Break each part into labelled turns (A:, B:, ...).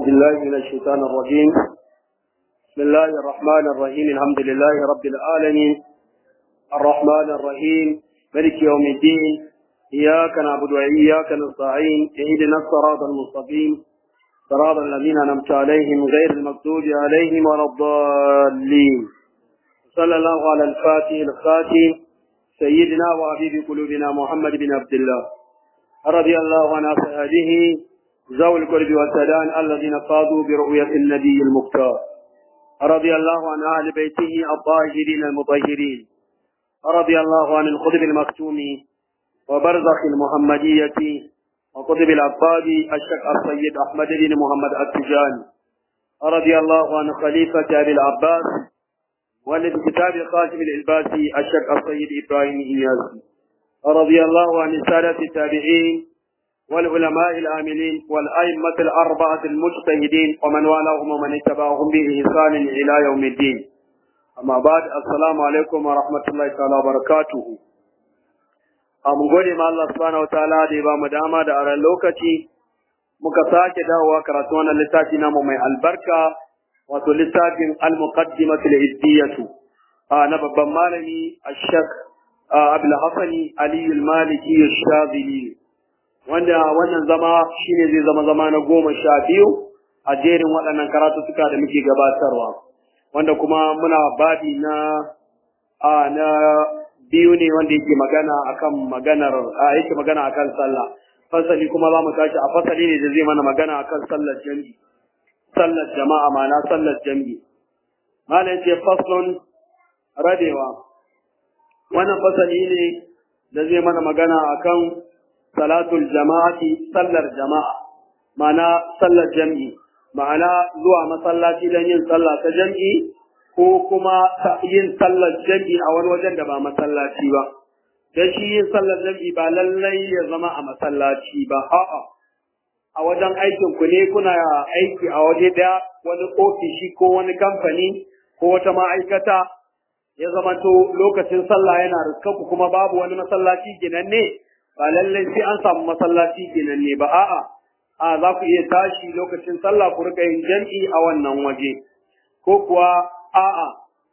A: بالله من الشيطان الرجيم بسم الله الرحمن الرحيم الحمد لله رب العالمين الرحمن الرحيم ملك يوم الدين إياك نعبد وإياك نستعين اهدنا الصراط المستقيم صراط الذين أنعمت عليهم غير المغضوب عليهم ولا الضالين صلى الله على الفاتح الخاتم سيدنا وحبيب قلوبنا محمد بن عبد الله رضي الله عن أصحابه ذوي القرب والسدان الذين فاضوا برؤية النبي المختار رضي الله عن أهل بيته الطاهرين المطهرين رضي الله عن الخطب المكتوم وبرزخ المحمدية وقطب العباد الشيخ السيد أحمد بن محمد التجاني رضي الله عن خليفة أبي العباس والكتاب خاتم الإلباسي الشيخ السيد إبراهيم إياسي رضي الله عن السادة التابعين والعلماء العاملين والأئمة الأربعة المجتهدين ومن والاهم ومن اتبعهم بإحسان إلى يوم الدين أما بعد السلام عليكم ورحمة الله تعالى وبركاته mun gode ma Allah subhanahu wataala da ya ba mu dama da aran lokaci muka sake dawowa karatu wannan littafi namu mai albarka wato littafin al-muqaddimatu al-iddiyatu na babban malami ash-shak Abdul Hasani Ali al-Maliki ash-Shazili wanda wannan zama shine zai zama zama na goma sha biyu a jerin waɗannan karatuttuka da muke gabatarwa wanda kuma muna babi na a na biyu ne wanda yake magana akan maganar a yake magana akan sallah fasali kuma za mu tashi a fasali ne da zai mana magana akan sallar jami'i sallar jama'a ma'ana sallar jami'i malam ce faslun radewa wannan fasali ne da zai mana magana akan salatul jama'ati sallar jama'a ma'ana sallar jami'i ma'ana zuwa masallaci don yin sallah ta jami'i ko kuma yin sallar jami'i a wani wajen da ba masallaci ba dan shi yin sallar jami'i ba lallai ya zama a masallaci ba a'a a wajen aikin ku ne kuna aiki a waje daya wani ofishi ko wani kamfani ko wata ma'aikata ya zama to lokacin sallah yana riskar ku kuma babu wani masallaci ginanne ba lallai sai an samu masallaci ginanne ba a'a a za ku iya tashi lokacin sallah ku rika yin jam'i a wannan waje ko kuwa a'a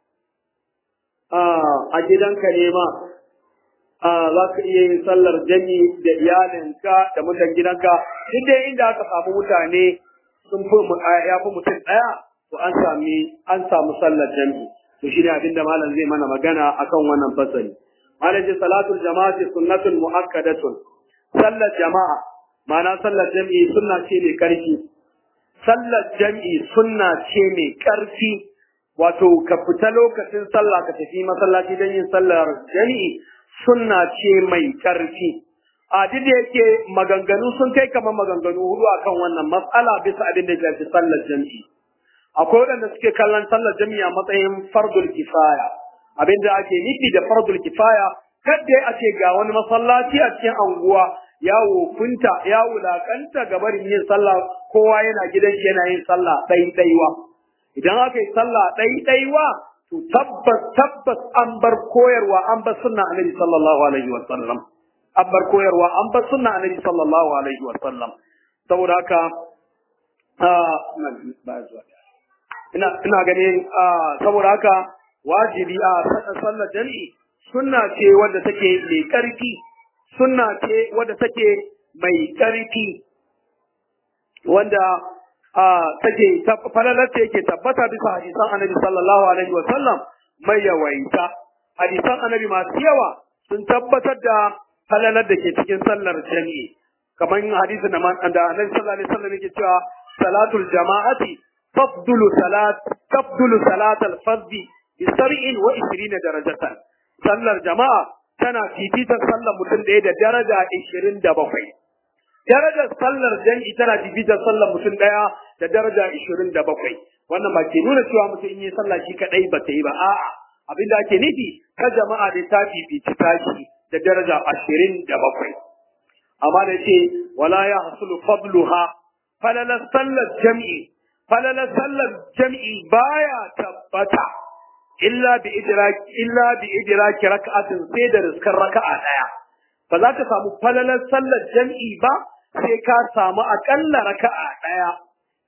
A: a gidanka ne ma za ka iya yin sallar jami da iyalinka da mutan gidanka duk dai inda aka samu mutane sun fi ya fi mutum ɗaya to an sami an samu sallar jami to shi ne abinda malam zai mana magana akan wannan fasali malam ce salatul jama'ati sunnatun mu'akkadatun sallar jama'a ma'ana sallar jami'i sunna ce mai karfi sallar jami'i sunna ce mai karfi wato ka fita lokacin sallah ka tafi masallaci don yin sallar jami'i sunna ce mai ƙarfi a duk da yake maganganu sun kai kamar maganganu hudu akan wannan matsala bisa abin da shafi sallar jami'i akwai waɗanda suke kallon sallar jami'i a matsayin fardul kifaya abin da ake nufi da fardul kifaya kadda a ce ga wani masallaci a cikin anguwa ya wofinta ya wulakanta ga barin yin sallah kowa yana gidan shi yana yin sallah ɗaiɗaiwa idan aka yi sallah ɗaiɗaiwa to tabbas tabbas an bar koyarwa an bar sunna annabi sallallahu alaihi wa sallam an bar koyarwa an bar sunna annabi sallallahu alaihi wa sallam saboda haka ina ina ganin saboda haka wajibi a sallar jami'i sunna ce wadda take mai karfi sunna ce wadda take mai karfi wanda take falalar ta yake tabbata bisa hadisan annabi sallallahu alaihi wa sallam mai yawaita hadisan annabi masu yawa sun tabbatar da falalar da ke cikin sallar jami'i kamar hadisin da da annabi sallallahu alaihi wa sallam yake cewa salatul jama'ati tafdulu salat tafdulu salat al-fardhi bi sab'in wa 20 darajatan sallar jama'a tana fifitar sallar mutum ɗaya da daraja 27 darajar sallar jan'i tana bibitar sallar mutum ɗaya da daraja ishirin da bakwai wannan ba ke nuna cewa mutum in yi sallah shi kaɗai ba ta yi ba a'a abinda ake nufi ta jama'a da ta bibici tashi da daraja ashirin da bakwai amma da ce wala ya hasulu fadluha falalar sallar jam'i falalar sallar jam'i baya tabbata illa bi idraki illa bi idraki raka'atin sai da riskar raka'a daya ba za ka samu falalar sallar jam'i ba sai ka samu akalla raka'a daya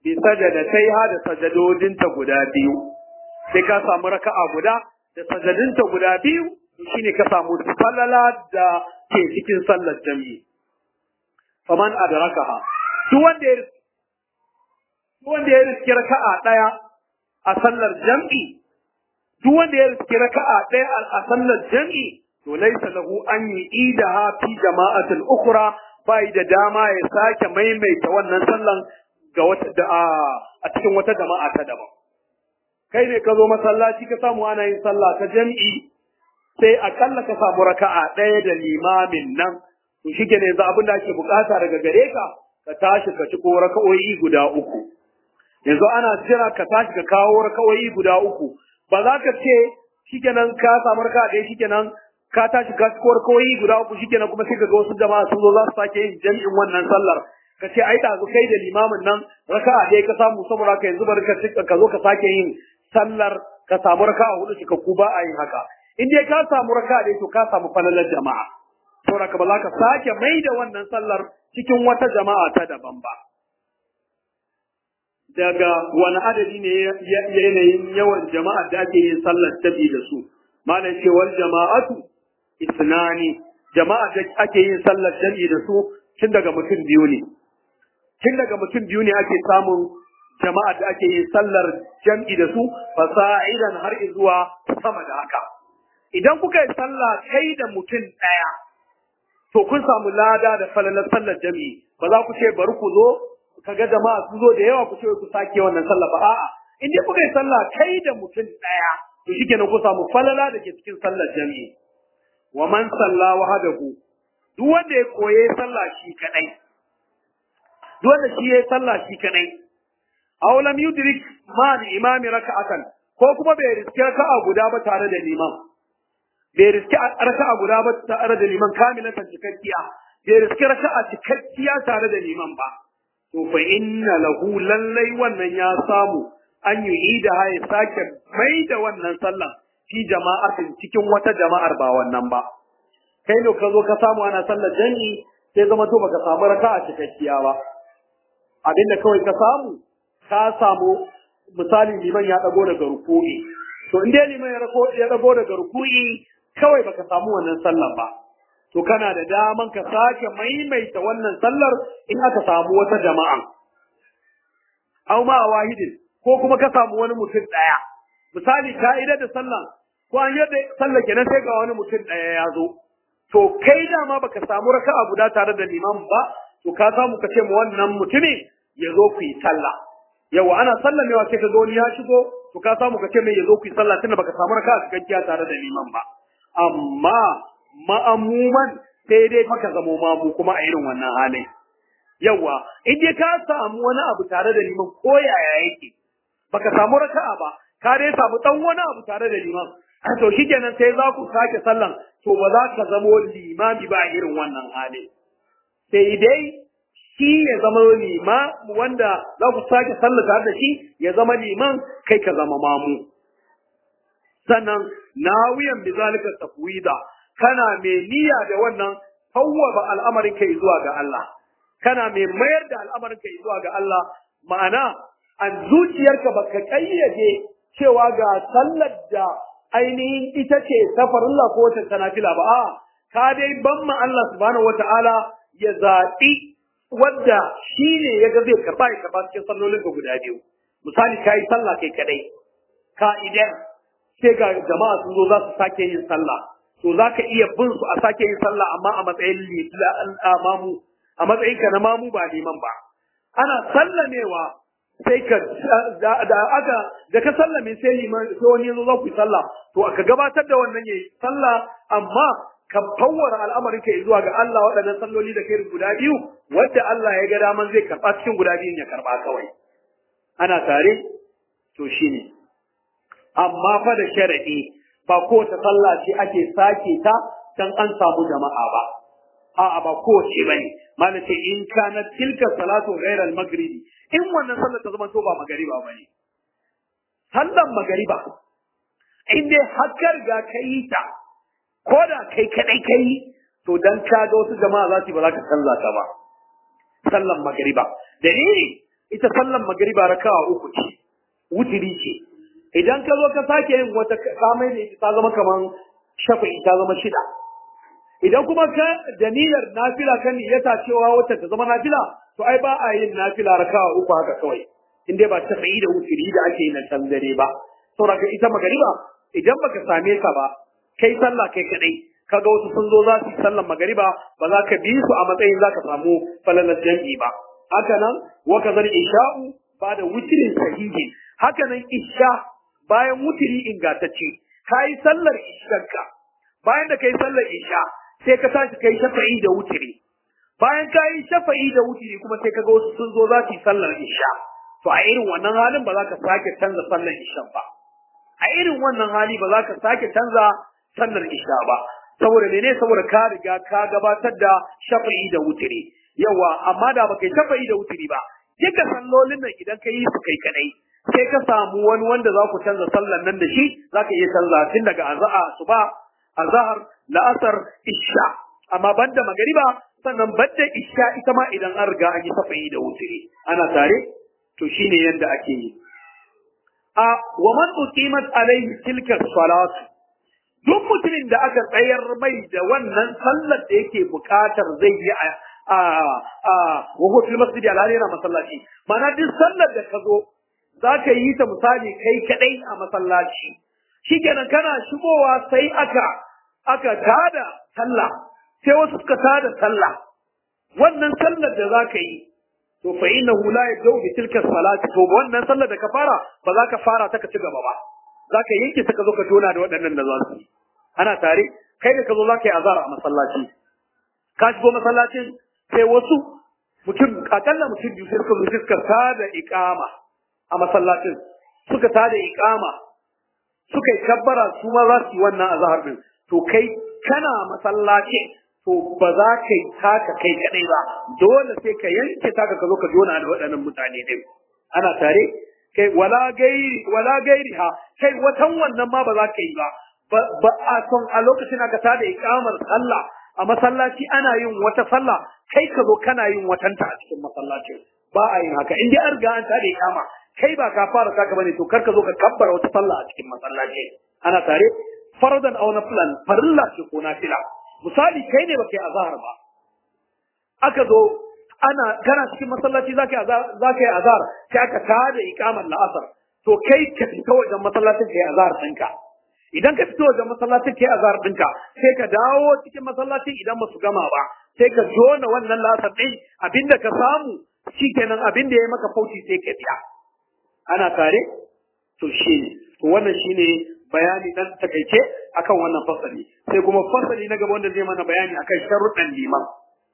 A: bi sajadatai ha da sajadodinta guda biyu sai ka samu raka'a guda da sajadinta guda biyu shine ka samu falala da ke cikin sallar jami'i faman adrakaha duk wanda ya duk wanda ya riski raka'a daya a sallar jami'i duk wanda ya riski raka'a daya a sallar jami'i to laysa lahu an yi'idaha fi jama'atin ukhra bai da dama ya sake maimaita wannan sallan ga wata da a cikin wata jama'a ta daban kai ne ka zo masallaci ka samu ana yin sallah ta jami'i sai akalla ka samu raka'a ɗaya da limamin nan to shi ne yanzu abin da ake bukata daga gare ka ka tashi ka ci ko raka'o'i guda uku yanzu ana jira ka tashi ka kawo raka'o'i guda uku ba za ka ce shikenan ka samu raka'a ɗaya shikenan ka tashi ka ci ko raka'o'i guda uku shikenan kuma sai ka ga wasu jama'a sun zo za su sake yin jami'in wannan sallar ka ce ai ɗazu kai da limamin nan raka'a ɗaya ka samu saboda ka yanzu bari ka zo ka sake yin sallar ka samu raka'a hudu cikakku ba a yin haka in dai ka samu raka'a ɗaya to ka samu falalar jama'a saboda ka ba za ka sake mai da wannan sallar cikin wata jama'a ta daban ba daga wani adadi ne yanayin yawan jama'ar da ake yin sallar tabi da su malam cewar jama'atu isnani jama'a da ake yin sallar tabi da su tun daga mutum biyu ne tun daga mutum biyu ne ake samun jama'a da ake yin sallar jam'i da su fasa'idan har zuwa sama da haka idan kuka yi sallah kai da mutum ɗaya to kun samu lada da falalar sallar jami'i ba za ku ce bari ku zo kaga jama'a su zo da yawa ku ce ku sake wannan sallah ba a'a in dai kuka yi sallah kai da mutum ɗaya to shikenan ku samu falala da ke cikin sallar jami'i wa man salla wahadahu duk wanda ya koye sallah shi kadai duk wanda shi ya sallah shi kadai aw lam yudrik ma imami raka'atan ko kuma bai riske raka'a guda ba tare da liman bai riske raka'a guda ba tare da liman kamilatan cikakkiya bai riske raka'a cikakkiya tare da liman ba to fa inna lahu lallai wannan ya samu an yi da ya sake mai da wannan sallan fi jama'atin cikin wata jama'ar ba wannan ba kai ne ka zo ka samu ana sallar jami'i sai zama to baka samu raka'a cikakkiya ba abinda kawai ka samu ka samu misali liman ya dago daga ruku'i to in dai liman ya dago daga ruku'i kawai baka samu wannan sallar ba to kana da daman ka sake maimaita wannan sallar in aka samu wata jama'a aw ma wahidin ko kuma ka samu wani mutum daya misali ka idar da sallah ko an yadda sallar kenan sai ga wani mutum daya ya zo to kai dama baka samu raka'a guda tare da liman ba to ka samu ka ce mu wannan mutumin ya zo ku yi sallah yawa ana sallamewa sai ka zo ni ya shigo to ka samu ka ce mai ya zo ku yi sallah tunda baka samu raka'a cikakkiya tare da liman ba amma ma'amuman sai dai maka zamo mamu kuma a irin wannan halin yawa in dai ka samu wani abu tare da liman ko yaya yake baka samu raka'a ba ka dai samu dan wani abu tare da liman to shikenan sai za ku sake sallan to ba za ka zamo limami ba a irin wannan halin sai dai shi ya zama lima wanda za ku sake sallah tare da shi ya zama liman kai ka zama mamu sannan nawiyan bi zalika tafwida kana mai niyya da wannan fawwaba al'amarin kai zuwa ga Allah kana mai mayar da al'amarin kai zuwa ga Allah ma'ana an zuciyarka baka kayyade cewa ga sallar da ainihin ita ce ta farilla ko ta tanafila ba a ka dai ban ma Allah subhanahu wata'ala ya zaɓi wadda shi ne ya ga zai karɓa ya karɓa cikin sallolin ka guda biyu misali ka yi sallah kai kadai ka idan sai ga jama'a sun zo za su sake yin sallah to za ka iya bin su a sake yin sallah amma a matsayin mamu a matsayin ka na mamu ba liman ba ana sallamewa sai ka da aka da ka sallame sai liman sai wani yazo za ku yi sallah to aka gabatar da wannan yayi sallah amma ka fawwara al'amarin ka zuwa ga Allah waɗannan salloli da kai guda biyu wanda Allah ya ga daman zai karɓa cikin guda biyun ya karɓa kawai ana tare to shine amma fa da sharadi ba kowace sallah ce ake sake ta dan an samu jama'a ba a'a ba kowace bane malam ce in kana tilka salatu ghayra al-maghribi in wannan sallar ta zama to ba magariba bane sallan magariba in dai hakkar ga kai ta ko da kai kadai kai to dan ka ga wasu jama'a za su ba za ka salla ta ba sallan magariba dalili ita sallan magriba raka'a uku ce wutiri ce idan ka zo ka sake yin wata kamai ne ta zama kaman shafa'i ta zama shida idan kuma ka da niyyar nafila kan niyyata cewa wata ta zama nafila to ai ba a yin nafila raka'a uku haka kawai in dai ba shafa'i da wutiri da ake yi na can dare ba saboda ita magariba idan baka same ta ba kai sallah kai kadai kaga wasu sun zo za su yi sallar magariba ba za ka bi su a matsayin za ka samu falalar jam'i ba haka nan wa kazar isha'u ba da wutirin sahihi haka nan isha bayan wutiri ingantacce ka yi sallar ishanka bayan da ka yi sallar isha sai ka tashi ka yi shafa'i da wutiri bayan ka yi shafa'i da wutiri kuma sai kaga wasu sun zo za su yi sallar isha to a irin wannan halin ba za ka sake canza sallar isha ba a irin wannan hali ba za ka sake canza sallar isha ba saboda mene saboda ka riga ka gabatar da shafa'i da wutiri yawa amma da baka yi shafa'i da wutiri ba duka sallolin nan idan ka yi su kai kadai sai ka samu wani wanda za ku canza sallar nan da shi za ka iya canza tun daga azaa suba azhar la'asar isha amma banda magariba sannan banda isha ita ma idan an riga an yi shafa'i da wutiri ana tare to shine yadda ake yi a wa man uqimat alayhi tilka salat duk mutumin da aka tsayar mai da wannan sallar da yake bukatar zai yi a a a wa huwa fil masjid al yana masallaci mana duk sallar da ka zo zaka yi ta misali kai kadai a masallaci shikenan kana shigowa sai aka aka tada sallah sai wasu suka tada sallah wannan sallar da zaka yi to fa innahu la yabda'u bi tilka salati to wannan sallar da ka fara ba za ka fara ta ka ci gaba ba za ka yanke ta ka zo ka tona da waɗannan da za su yi ana tare kai da ka zo za ka yi azara a masallaci ka shigo masallacin sai wasu mutum akalla mutum biyu sai suka zo suka tada iqama a masallacin suka tada iqama suka yi kabbara su ma za su yi wannan azhar din to kai kana masallaci to ba za ka yi taka kai kadai ba dole sai ka yanke taka ka zo ka jona da waɗannan mutane din ana tare kai wala gairi wala gairi ha kai watan wannan ma ba za ka yi ba ba a son a lokacin aka tada ikamar sallah a masallaci ana yin wata sallah kai ka zo kana yin watanta a cikin masallacin ba a yin haka in dai an riga an tada ikama kai ba ka fara saka bane to kar ka zo ka kabbara wata sallah a cikin masallaci ana tare faradan aw nafilan farilla ce ko nafila misali kai ne baka yi azhar ba aka zo ana kana cikin masallaci zaka yi azhar zaka yi azhar sai aka tada ikamar la'asar to kai ka fita wajen masallacin kai azhar ɗinka idan ka fito wajen masallacin kai azhar ɗinka sai ka dawo cikin masallacin idan ba su gama ba sai ka jona wannan la'asar ɗin abinda ka samu shikenan abinda ya maka fauci sai ka biya ana tare to shine to wannan shine bayani dan takaice akan wannan fasali sai kuma fasali na gaba wanda zai mana bayani akan sharuɗan liman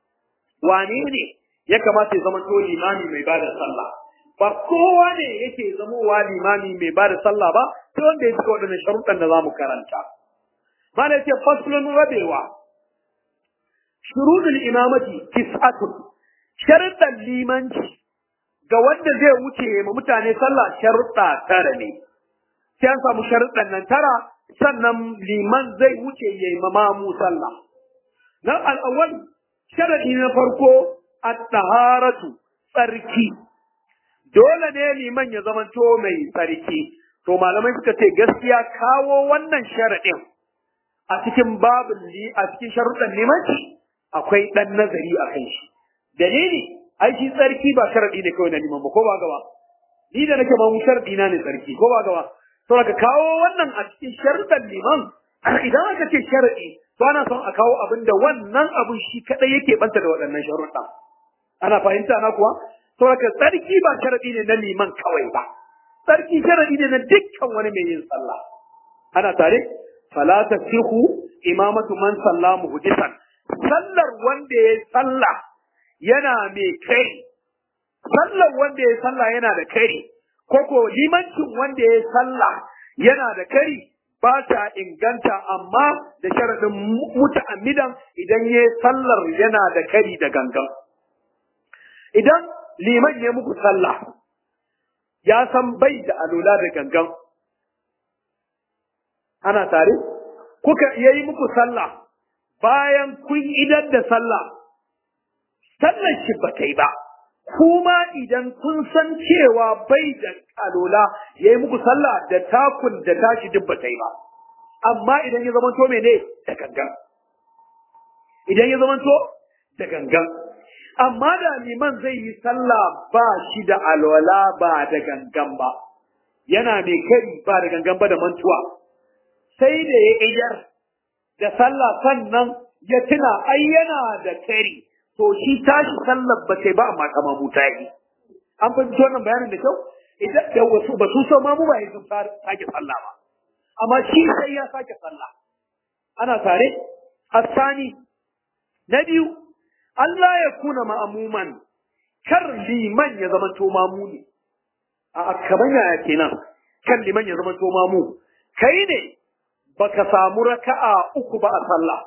A: wane ne ya kamata ya zama to limami mai bada sallah ba kowa ne yake zamowa limami mai bada sallah ba sai wanda ya cika waɗannan sharuɗan da za mu karanta mana yace faslun rabewa shurudul imamati tis'atun sharuɗan limanci ga wanda zai wuce ma mutane sallah sharuɗa tara ne sai an samu sharuɗan nan tara sannan liman zai wuce ya yi mamamu sallah. Na al'awwal sharaɗi na farko at-taharatu tsarki. Dole ne liman ya zamanto mai tsarki. To malamai suka ce gaskiya kawo wannan sharaɗin a cikin babin li a cikin sharuɗan limanci akwai ɗan nazari a kan shi. Dalili, ai shi tsarki ba sharaɗi ne kawai na liman ba ko ba gaba. Ni da nake mamu sharaɗi na ne tsarki ko ba gaba. to ka kawo wannan a cikin sharuɗan liman idan aka ce sharaɗi to ana son a kawo abin da wannan abin shi kaɗai yake banta da waɗannan sharuɗa ana fahimta na kuwa to ka tsarki ba sharaɗi ne na liman kawai ba tsarki sharaɗi ne na dukkan wani mai yin sallah ana tare fala tasihu imamatu man salla muhdisan sallar wanda ya sallah yana mai kai sallar wanda ya sallah yana da kai koko limancin wanda ya sallah yana da kari ba ta inganta amma da sharaɗin muta'ammidan idan ya sallar yana da kari da gangan. Idan liman ya muku sallah ya san bai da alula da gangan. Ana tare? Kuka yayi muku sallah bayan kun idar da sallah, sallar shi ba ta yi ba,
B: kuma idan kun san cewa bai da alola ya yi muku sallah da takun da tashi duk ba ta yi ba amma idan ya zamanto mene da gangan idan ya zamanto da gangan amma da liman zai yi sallah ba shi da alwala ba da gangan ba yana mai kari ba da gangan ba da mantuwa sai da ya iyar da sallah sannan ya tuna ai yana da kari to shi tashi sallar ba sai ba amma kama mu ta yi an fahimci wannan bayanin da kyau idan da wasu ba su san mamu ba ya sun sake sallah ba amma shi sai ya sake sallah ana tare asani na biyu Allah ya kuna ma'amuman kar liman ya zama to mamu ne a kaman yaya kenan kan liman ya zama to mamu kai ne baka samu raka'a uku ba a sallah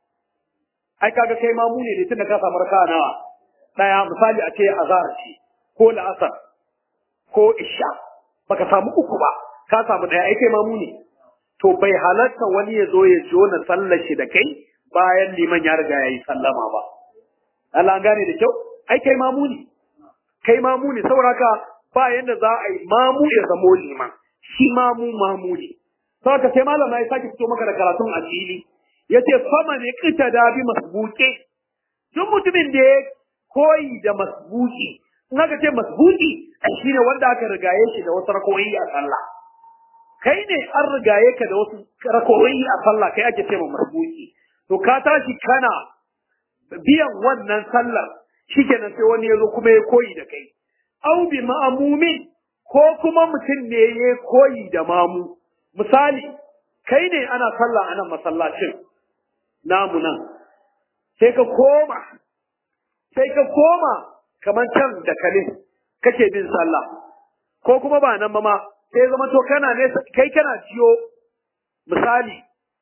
B: ai kaga kai mamu ne tunda ka samu raka'a nawa daya misali a ce azhar ce ko la'asar ko isha baka samu uku ba ka samu daya ai kai mamu ne to bai halarta wani ya zo ya jona sallar shi da kai bayan liman ya riga ya yi sallama ba Allah an gane da kyau ai kai mamu ne kai mamu ne saboda haka ba yanda za a yi mamu ya zamo liman shi mamu mamu ne saboda sai malam ya sake fito maka da karatun a fili yace fama ne kita da bi masbuke duk mutumin da ya koyi da masbuki in aka ce masbuki shine wanda aka rigaye shi da wasu rakoyi a sallah kai ne an rigaye ka da wasu rakoyi a sallah kai ake ce ma masbuki to ka tashi kana biyan wannan sallar shikenan sai wani ya zo kuma ya koyi da kai au bi ma'amumin ko kuma mutum ne ya koyi da mamu misali kai ne ana sallah a nan masallacin namu nan sai ka koma sai ka koma kamar can da kale kake bin sallah ko kuma ba nan ba ma sai zama to kana ne kai kana jiyo misali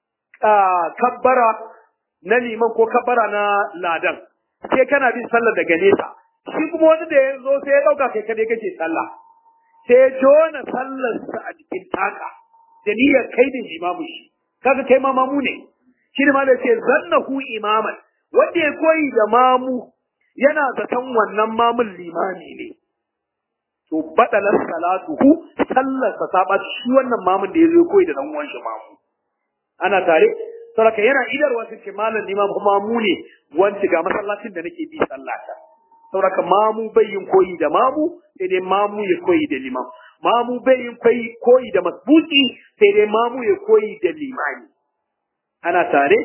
B: kabbara na liman ko kabbara na ladan sai kana bin sallah daga nesa shi kuma wani da ya zo sai ya dauka kai kadai kake sallah sai ya jona sallarsa a jikin taka da niyyar kai da imamu shi kaga kai ma mamu ne shi ne ma da ce zannahu imaman wanda ya koyi da mamu yana zaton wannan mamun limami ne to badalar salatuhu sallarsa ta ba shi wannan mamun da ya zo koyi da dan uwan shi mamu ana tare saraka yana idarwa su ce malam limam mamu ne wanci ga masallacin da nake bi sallata sauraka mamu bai yin koyi da mamu sai dai mamu ya koyi da limam mamu bai yin koyi da masbuki sai dai mamu ya koyi da limani ana tare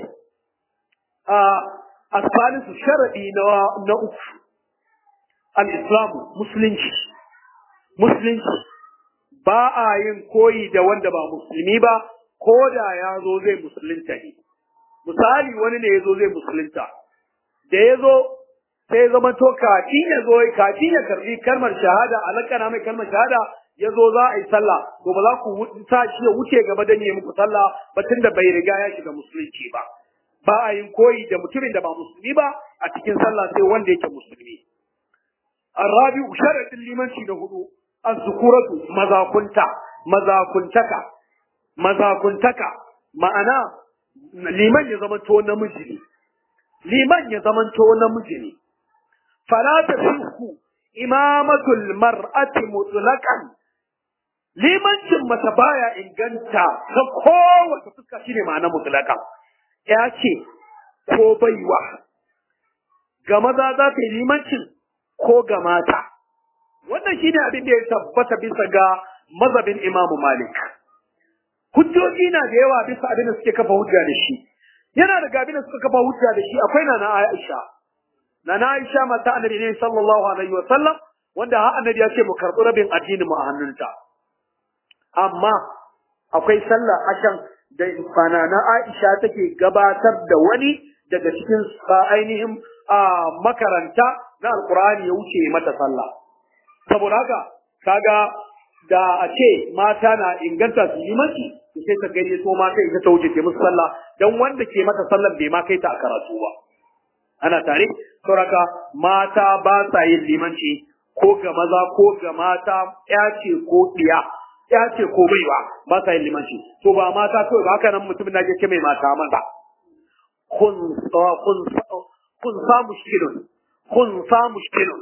B: a asalisu sharadi na na uku al-islamu musulunci musulunci ba a yin koyi da wanda ba musulmi ba ko da ya zo zai musulunta ne misali wani ne ya zo zai musulunta da ya zo sai zama to kafin ya zo kafin ya karbi kalmar shahada a lakana mai kalmar shahada ya zo za a yi sallah to ba za ku sa shi ya wuce gaba dan yi muku sallah ba tunda bai riga ya shiga musulunci ba ba a yin koyi da mutumin da ba musulmi ba a cikin sallah sai wanda yake musulmi arabi sharadin limanci da hudu az-zukuratu mazakunta mazakuntaka mazakuntaka ma'ana liman ya zamanto namiji ne liman ya zamanto namiji ne fala tasihhu imamatul mar'ati mutlaqan limancin mace baya inganta ta kowace fuska shine ma'ana mutlaqan ya ce ko baiwa ga maza za ta yi limancin ko ga mata wannan shine abin da ya tabbata bisa ga mazhabin imamu malik hujjoji na da yawa bisa abin da suke kafa hujja da shi yana da abin da suka kafa hujja da shi akwai na na Aisha na na Aisha mata annabi ne sallallahu alaihi wa sallam wanda har annabi ya ce mu karɓi rabin addini mu a hannunta amma akwai sallah ashan da fana na Aisha take gabatar da wani daga cikin ainihin makaranta na alkur'ani ya wuce mata sallah saboda haka kaga da a ce mata na inganta su yi maki to sai ta gani so mata ita ta wuce ke musu sallah dan wanda ke mata sallan bai ma kai ta a karatu ba ana tare sauraka mata ba sa yin limanci ko ga maza ko ga mata ya ce ko ɗiya ya ce ko baiwa ba sa yin limanci to ba mata kawai ba haka nan mutumin da ke mai mata maza kun kun kun sa mushkilun kun sa mushkilun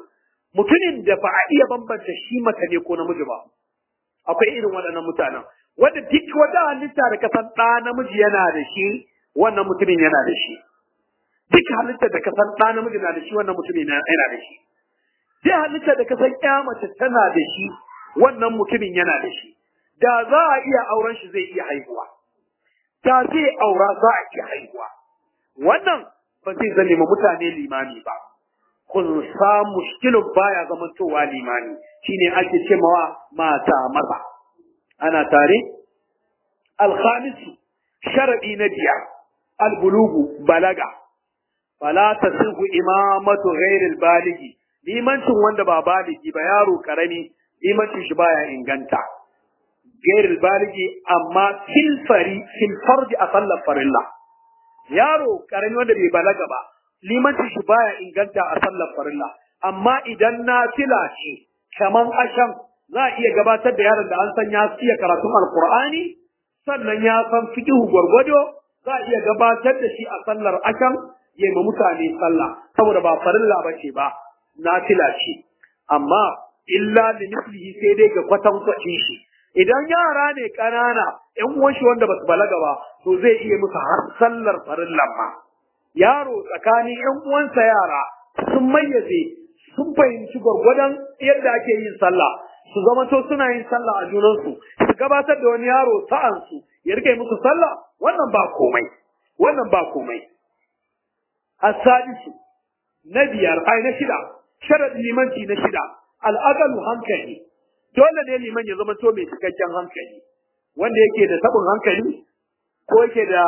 B: mutumin da ba a iya bambanta shi mace ne ko namiji ba akwai irin waɗannan mutanen wanda duk wata halitta da kasan ɗa namiji yana da shi wannan mutumin yana da shi duk halitta da kasan ɗa namiji na da shi wannan mutumin yana da shi duk halitta da kasan ƴa mace tana da shi wannan mutumin yana da shi da za a iya auren shi zai iya haihuwa da zai aura za a iya haihuwa wannan ba zai zame ma mutane limami ba kun sa mushkilin baya zamantowa limami shine ake ce mawa mata maza ana tare alkhamisu sharadi na biyar albulugu balaga fala tasihu imamatu ghairil baligi limancin wanda ba baligi ba yaro karami limancin shi baya inganta ghairil baligi amma fil fari fil farji a sallar farilla yaro karami wanda bai balaga ba limancin shi baya inganta a sallar farilla amma idan na fila ce kaman ashan za a iya gabatar da yaron da an san ya iya karatun alkur'ani sannan ya san fiqhu gwargwado za a iya gabatar da shi a sallar ashan ya ma mutane sallah saboda ba farilla ba ce ba na fila ce amma illa li mislihi sai dai ga kwatankwacin shi idan yara ne ƙanana ƴan uwan shi wanda basu balaga ba to zai iya musu har sallar farillan ma yaro tsakanin ƴan uwansa yara sun mayyaze sun fahimci gwargwadon yadda ake yin sallah su zama to suna yin sallah a junansu su gabatar da wani yaro sa'ansu ya rike musu sallah wannan ba komai wannan ba komai asadisu na biyar ai na shida sharadin limanci na shida al'aqalu hankali dole ne liman ya zama to mai cikakken hankali wanda yake da tabin hankali ko yake da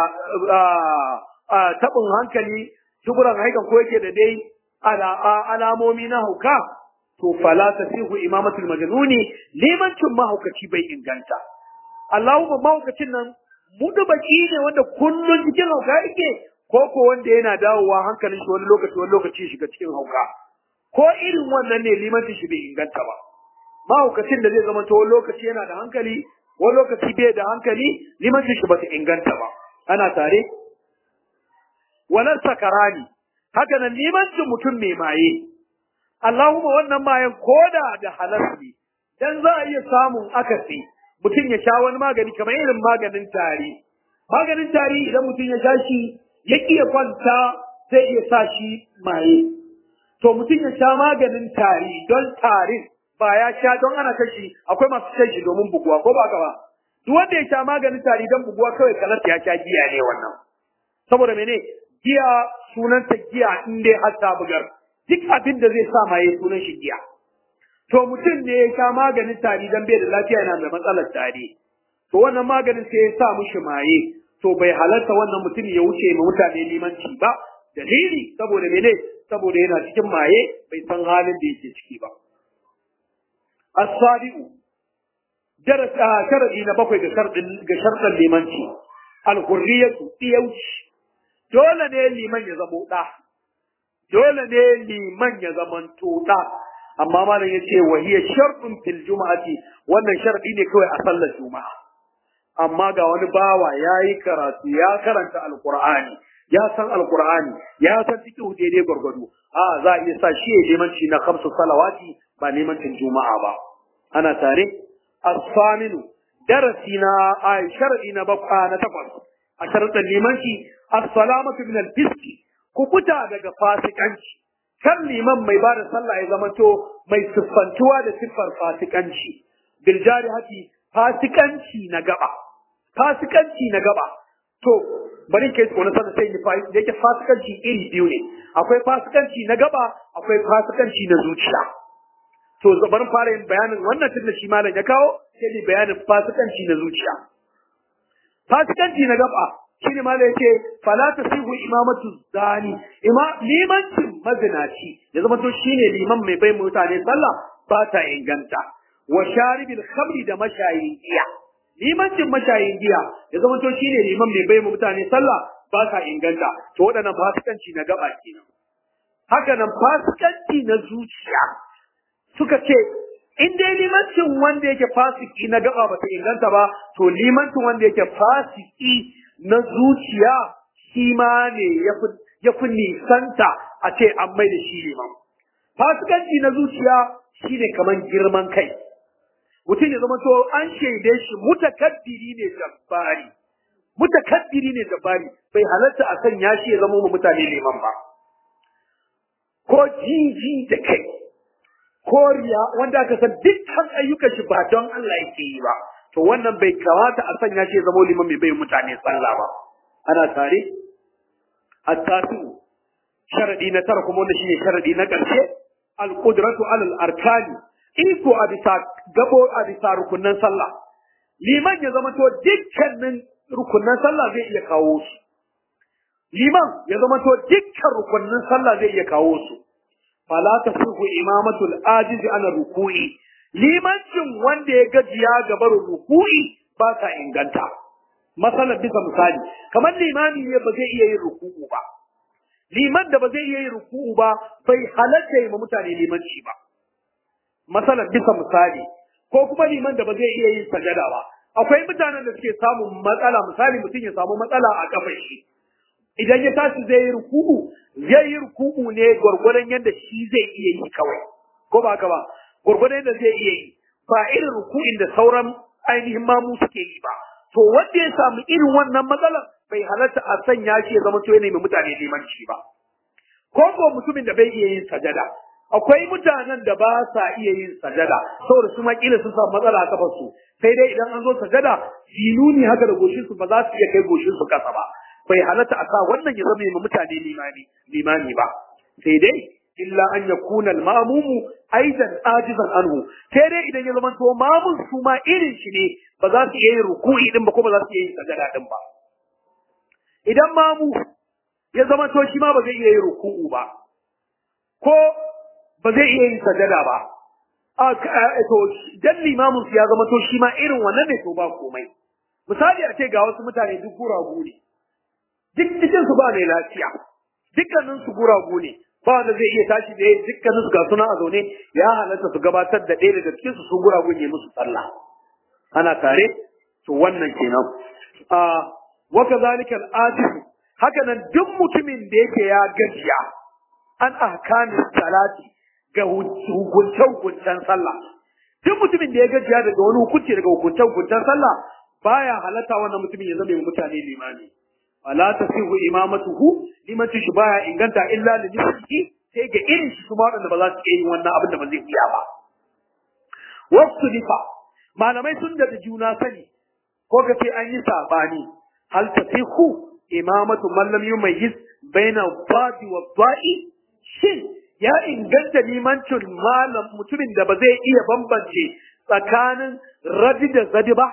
B: tabin hankali shuguran haikan ko yake da dai alamomi na hauka to fala tasihu imamatul majnuni limancin mahaukaci bai inganta Allahumma mahaukacin nan mudu baki ne wanda kullun cikin hauka yake ko ko wanda yana dawowa hankalin shi wani lokaci wani lokaci shiga cikin hauka ko irin wannan ne limancin shi bai inganta ba mahaukacin da zai zama to wani lokaci yana da hankali wani lokaci bai da hankali limancin shi ba ta inganta ba ana tare walar sakarani haka nan limancin mutum mai maye Allahumma wannan mayan koda da halar ne dan za a iya samun akasi mutum ya sha wani magani kamar irin maganin tari maganin tari idan mutum ya sha shi ya iya kwanta zai iya sa shi maye to mutum ya sha maganin tari don tarin ba ya sha don ana kashi akwai masu shan shi domin buguwa ko ba ba duk wanda ya sha maganin tari don buguwa kawai kalar ya sha giya ne wannan saboda mene giya sunanta giya in dai har ta bugar duk abin da zai sa maye sunan shi giya to mutum ne ya sha maganin tari dan bai da lafiya yana da matsalar tari to wannan maganin sai ya sa mishi maye to bai halarta wannan mutum ya wuce ma mutane limanci ba dalili saboda mene saboda yana cikin maye bai san halin da yake ciki ba as-sabiu darasa sharadi na bakwai ga shardin ga sharɗin limanci al-hurriyatu diyauci dole ne liman ya zamo da dole ne liman ya zamanto da amma malam yace wa hiya shartun fil juma'ati wannan sharadi ne kawai a sallar juma'a amma ga wani bawa yayi karatu ya karanta alqur'ani ya san alqur'ani ya san fiqh daidai gurgudu a za a iya sa shi ya limanci na khamsu salawati ba limancin juma'a ba ana tare as-saminu darasi na ay sharadi na bakwa na takwas a sharadin limanci as-salamatu min al-fiski ku fita daga fasikanci kan liman mai bada sallah ya zamanto mai siffantuwa da siffar fasikanci bil jarihati fasikanci na gaba fasikanci na gaba to bari ke tsona sanin sai ni da yake fasikanci iri biyu ne akwai fasikanci na gaba akwai fasikanci na zuciya to bari fara yin bayanin wannan tunda shi malam ya kawo sai ni bayanin fasikanci na zuciya fasikanci na gaba shine ma da yake fala tasihu imamatu zani ima limancin mazinaci ya zama to shine liman mai bai mutane sallah ba ta inganta wa sharibil khamri da mashayin giya limancin mashayin giya ya zama to shine liman mai bai mutane sallah ba ta inganta to waɗannan fasikanci na gaba kenan haka nan fasikanci na zuciya suka ce in dai limancin wanda yake fasiki na gaba ba ta inganta ba to limancin wanda yake fasiki na zuciya shi ma ne ya fi nisanta a ce an mai da shi liman. fasikanci na zuciya shine kaman girman kai mutum ya zama to an shaide shi mutakabbiri ne jabbari mutakabbiri ne jabbari bai halatta a sanya shi ya zama mu mutane liman ba ko jiji da kai ko riya wanda aka san dukkan ayyukan shi ba don Allah yake yi ba to wannan bai kamata a sanya shi ya zama liman mai bai mutane sallah ba ana tare at-tasiu sharadi na tara kuma wanda shine sharadi na ƙarshe al-qudratu alal arkani iko a bisa gabo a bisa rukunnan sallah liman ya zama to dukkanin rukunnan sallah zai iya kawo su liman ya zama to dukkan rukunnan sallah zai iya kawo su fala tasihu imamatul ajiz ana ruku'i limancin wanda ya gajiya ga barin ruku'i ba ta inganta masalan bisa misali kamar limami ne ba zai iya yin ruku'u ba liman da ba zai iya yin ruku'u ba bai halatta yi ma mutane limanci ba masalan bisa misali ko kuma liman da ba zai iya yin sajada ba akwai mutanen da suke samun matsala misali mutum ya samu matsala a kafar shi idan ya tashi zai yi ruku'u zai yi ruku'u ne gwargwadon yadda shi zai iya yi kawai ko ba haka ba gwargwadon yadda zai iya yi ba irin ruku'in da sauran ainihin mamu suke yi ba to wanda ya samu irin wannan matsalar bai halatta a sanya shi ya zama to yana mai mutane limanci ba ko ko mutumin da bai iya yin sajada akwai mutanen da ba sa iya yin sajada saboda su ma kila sun samu matsala a kafar su sai dai idan an zo sajada filuni haka da goshin su ba za su iya kai goshin su kasa ba bai halatta a sa wannan ya zama mai mutane limani limani ba sai dai illa an yakuna al-ma'mumu aidan ajizan anhu sai dai idan ya zama to mamun su ma irin shi ne ba za su iya yin ruku'i din ba ko ba za su iya yin sajada din ba idan mamu ya zama to shi ma ba zai iya yin ruku'u ba ko ba zai iya yin sajada ba a to dan limamin su ya zama to shi ma irin wannan ne to ba komai misali a ce ga wasu mutane duk guragu ne duk cikin su ba mai lafiya dukkanin su guragu ne ba wanda zai iya tashi da dukkanin su ga suna a zaune ya halatta su gabatar da ɗaya daga cikin su su guragu ne musu sallah ana tare to wannan kenan a wa kadhalika al-atif haka nan duk mutumin da yake ya gajiya an ahkamis salati ga hukunce-hukuncen sallah. Duk mutumin da ya gajiya daga wani hukunci daga hukunce-hukuncen sallah baya halatta wannan mutumin ya zama mutane limami. Wala tasihu imamatuhu limanci shi baya inganta illa li nisbihi sai ga irin shi kuma waɗanda ba za su iya yin wannan abin da ba zai iya ba. Wasu nifa malamai sun da juna sani ko ka ce an yi sabani hal tasihu imamatu man lam yumayyiz baina dhati wa dha'i shin ya inganta limancin malam mutumin da ba zai iya bambance tsakanin radi da zadi ba,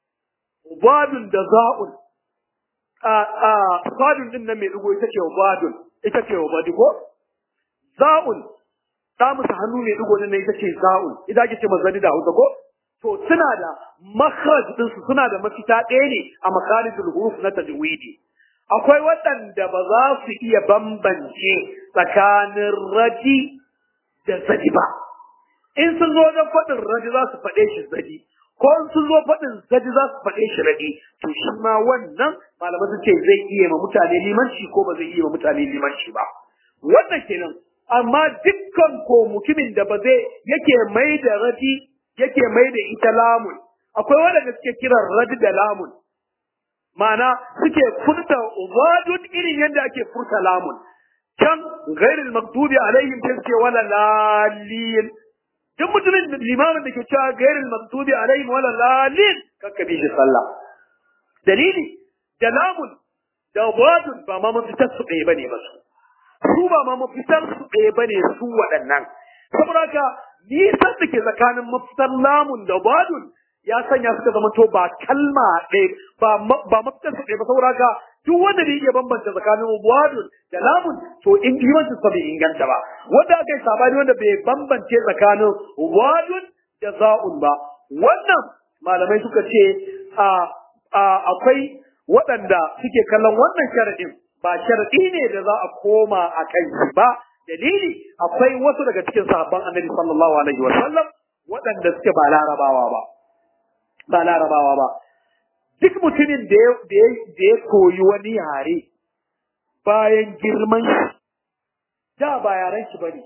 B: badun da za'un, a sadun din nan mai dugo ita ce badun, ita ce badi ko? Za'un, ta musu hannu mai dugo nan ita ce za'un, ita ake ce zadi da hausa ko? To suna da makharaj ɗinsu suna da mafita ɗaya ne a makarijul huruf na tajwidi. akwai waɗanda ba za su iya bambance tsakanin raji da zadi ba. In sun zo wajen faɗin raji za su faɗe shi zadi, ko in sun zo faɗin zadi za su faɗe shi raɗi, to shi ma wannan malamai sun ce zai iya ma mutane limanci ko ba zai iya ma mutane limanci ba. Wannan kenan, amma dukkan ko mutumin da ba zai yake mai da raji yake mai da ita lamun, akwai waɗanda suke kiran radi da lamun. ma'ana suke furta wadud irin yadda ake furta lamun can ghairil maktubi alaihim sai suke wala lalin duk mutumin limamin da ke cewa ghairil maktubi alaihim wala lalin kakka bi shi sallah dalili da lamun da wadud ba ma mafitar su ɗaya bane ba su su ba ma mafitar su ɗaya bane su waɗannan saboda haka nisan da ke tsakanin mafitar lamun da wadud ya sanya suka zama to ba kalma ɗaya ba ba mafitar su ɗaya ba saboda haka duk wanda da iya bambanta tsakanin wadun da lamun to in imanin sa bai inganta ba wanda aka yi sabani wanda bai bambance tsakanin wadun da za'un ba wannan malamai suka ce a akwai waɗanda suke kallon wannan sharaɗin ba sharaɗi ne da za a koma a kai ba dalili akwai wasu daga cikin sahabban annabi sallallahu alaihi wa sallam waɗanda suke ba larabawa ba ba larabawa ba duk mutumin da ya koyi wani yare bayan girman shi da ba yaren shi bane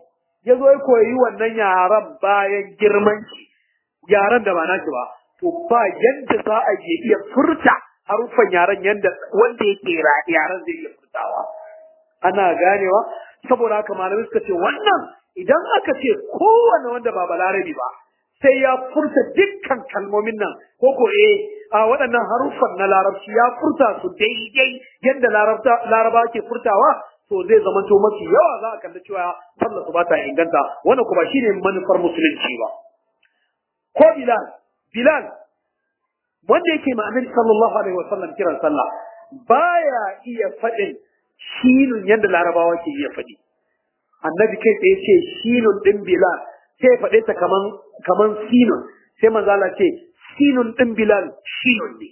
B: ya zo ya koyi wannan yaran bayan girman shi yaran da ba nashi ba to ba yadda za a je iya furta haruffan yaran yadda wanda yake yaran zai iya furtawa ana ganewa saboda haka malamai suka ce wannan idan aka ce kowane wanda ba balarabi ba sai ya furta dukkan kalmomin nan ko ko eh a waɗannan haruffan na larabci ya furta su daidai yadda laraba ke furtawa to zai zama to mafi yawa za a kalli cewa sallar su ba ta inganta wannan kuma shine manufar musulunci ba ko bilal bilal wanda yake ma annabi sallallahu alaihi wasallam kiran sallah baya iya faɗin shinun yadda larabawa ke iya faɗi annabi kai tsaye ce shinun din bilal sai faɗe ta kaman kaman sinun sai manzala ce sinun din bilal shinun ne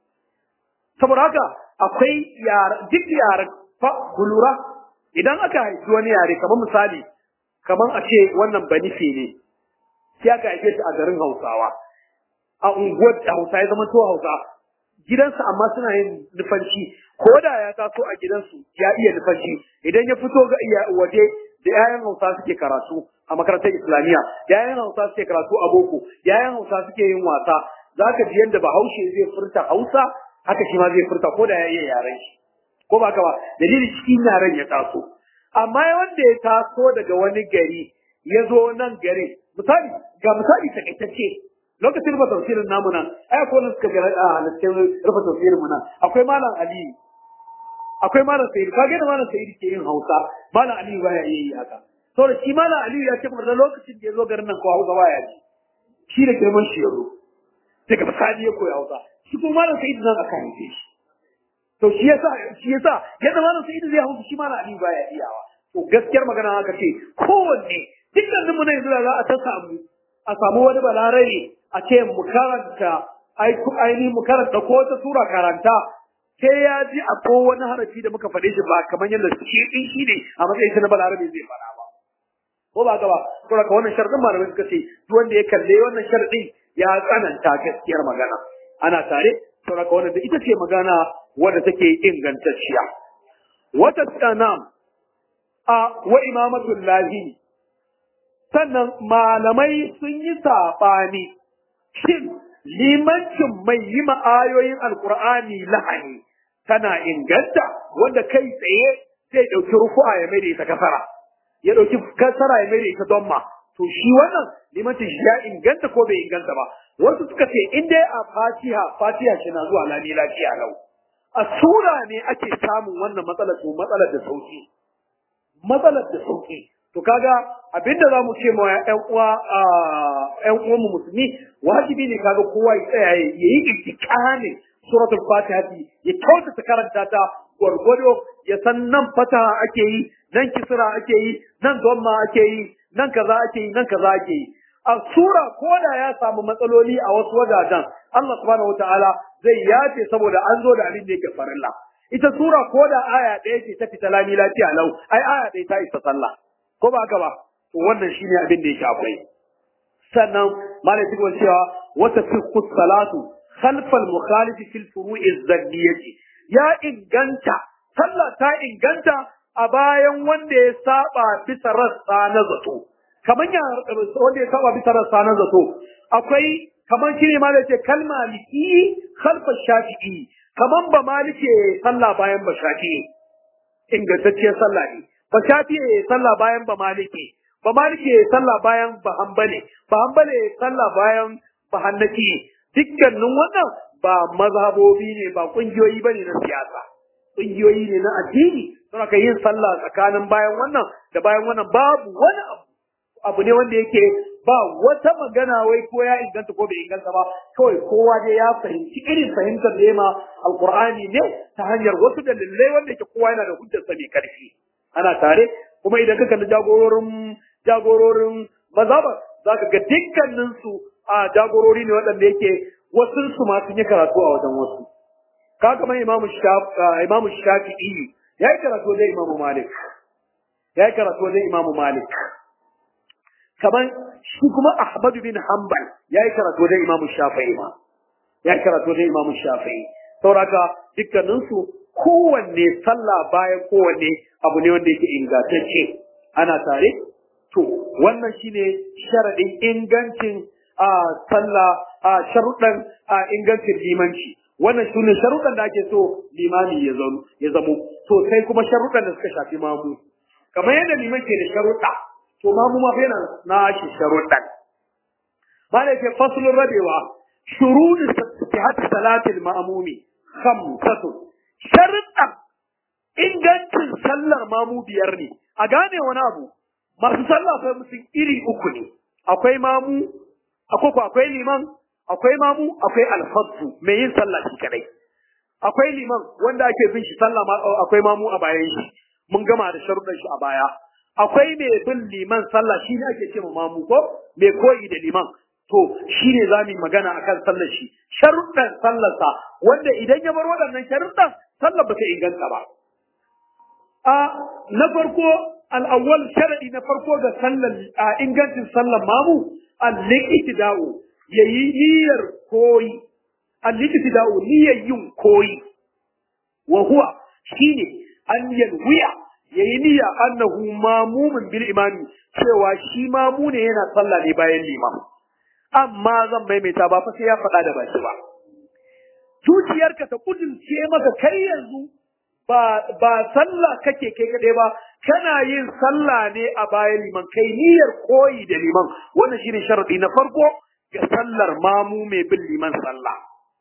B: saboda haka akwai yara duk yara fa kulura idan aka haifi wani yare kamar misali kamar a ce wannan banife ne sai aka haife shi a garin hausawa a unguwar da hausa ya zama to hausa gidansu amma suna yin nufanci ko da ya taso a gidansu ya iya nufanci idan ya fito ga iya waje da yayan hausa suke karatu a makarantar islamiyya yayan hausa suke karatu a boko yayan hausa suke yin wasa zaka ji yadda bahaushe zai furta hausa haka shi ma zai furta ko da ya iya yaren shi ko ba ka ba dalilin cikin yaren ya taso amma wanda ya taso daga wani gari ya zo nan gari misali ga misali takaitacce lokacin rufe tafsirin namu nan ai akwai wani suka gara a halittar rufe tafsirin mu nan akwai malam aliyu akwai malam sa'idu ka ga da malam sa'idu ke yin hausa malam aliyu baya iya yi haka saboda shi malam aliyu ya ce da lokacin da ya zo garin nan ko hausa baya ji shi da girman shi ya zo daga misali ya koyi hausa shi kuma malam sa'idu nan aka haife shi to shi yasa shi yasa yadda malam sa'idu zai hausa shi malam aliyu baya iyawa to gaskiyar magana haka ce kowanne dukkanin mu na yanzu da za a ta samu a samu wani balarabe a ce mu karanta ainihin mu karanta ko wata sura karanta sai ya ji a ko wani harafi da muka faɗe shi ba kamar yadda shi ɗin shi ne a matsayin shi na balarabe zai faɗa ba ko ba ka ba saboda ka wannan sharɗin malamai suka ce duk wanda ya kalle wannan sharɗin ya tsananta gaskiyar magana ana tare saboda ka wannan da ita ce magana wadda take ingantacciya wata tsanam a wa imamatul lahi sannan malamai sun yi saɓani shin limancin mai yi ma'ayoyin alkur'ani lahani tana inganta wanda kai tsaye sai ɗauki rufu'a ya mai da ita kasara ya ɗauki kasara ya mai da ita donma to shi wannan limancin shi ya inganta ko bai inganta ba wasu suka ce in dai a fatiha fatiha shi na zuwa lami lafiya lau a sura ne ake samun wannan matsalar to matsalar da sauki matsalar da sauki to kaga abinda zamu ce ma ƴan uwa ƴan uwan mu musulmi wajibi ne kaga kowa ya tsaya ya yi ittikanin suratul fatiha ya kyautata karanta ta gwargwado ya san nan fataha ake yi nan kisra ake yi nan dhamma ake yi nan kaza ake yi nan kaza ake yi a sura ko da ya samu matsaloli a wasu wajajen Allah subhanahu wataala zai yace saboda an zo da abin da yake farilla ita sura ko da aya ɗaya ce ta fita lami lafiya lau ai aya ɗaya ta isa sallah ko ba haka ba to wannan shine abin da yake akwai sannan malai cikin cewa wata fiqhu salatu khalfal mukhalif fil furu'i zanniyati ya inganta sallah ta inganta a bayan wanda ya saba bisa rassa na zato kaman ya wanda ya saba bisa rassa na zato akwai kaman shine malai ce kalma liki khalfa shafi'i kaman ba malike sallah bayan ba shafi'i ingantacciyar sallah ne ba shafi ya sallah bayan ba maliki ba maliki ya sallah bayan ba hambale ba hambale ya sallah bayan ba hannaki dukkanin wannan ba mazhabobi ne ba kungiyoyi bane na siyasa kungiyoyi ne na addini don haka yin sallah tsakanin bayan wannan da bayan wannan babu wani abu abu ne wanda yake ba wata magana wai ko ya inganta ko bai inganta ba kawai kowa dai ya fahimci irin fahimtar da ma alqur'ani ne ta hanyar wasu dalilai wanda yake kowa yana da hujjarsa mai karfi ana tare kuma idan ka kalli jagororin jagororin mazhaba zaka ga dukkanin su a jagorori ne waɗanda yake wasu su ma sun yi karatu a wajen wasu ka kamar imam imam shafi'i ya yi karatu wajen imam malik ya yi karatu wajen imam malik kamar shi kuma ahmad bin hanbal ya yi karatu wajen imam shafi'i ma ya yi karatu wajen imam shafi'i sauraka dukkanin su kowanne sallah bayan kowanne abu ne wanda yake ingantacce ana tare to wannan shine sharadin ingancin a sallah a sharuɗan a ingancin limanci wannan sune sharuɗan da ake so limami ya zamo ya zamo to sai kuma sharuɗan da suka shafi mamu kamar yadda liman ke da sharuɗa to mamu ma yana na shi sharuɗan bala ke faslun rabewa shuruɗu sihhat salatil ma'mumi khamsatun sharuɗan ingancin sallar mamu biyar ne a gane wani abu masu sallah sai mutum iri uku ne akwai mamu akwai ko akwai liman akwai mamu akwai alfaddu mai yin sallah shi kadai akwai liman wanda ake bin shi sallah ma akwai mamu a bayan shi mun gama da sharuɗan shi a baya akwai mai bin liman sallah shi ne ake ce ma mamu ko mai koyi da liman to shi ne za mu yi magana akan sallar shi sharuɗan sallarsa wanda idan ya bar waɗannan sharuɗan sallar ba ta inganta ba a na farko al'awwal sharadi na farko ga sallar a ingancin sallar mamu al-iqtida'u yayi niyyar koyi al-iqtida'u niyyar yin koyi wa huwa shine an yalwiya yayi niyya annahu mamumin bil imami cewa shi mamu ne yana sallah ne bayan limam amma zan maimaita ba fa sai ya faɗa da baki ba zuciyarka ta kudurce maka kai yanzu ba ba sallah kake kai kadai ba kana yin sallah ne a bayan liman kai niyyar koyi da liman wannan shine sharadi na farko ga sallar mamu mai bin liman sallah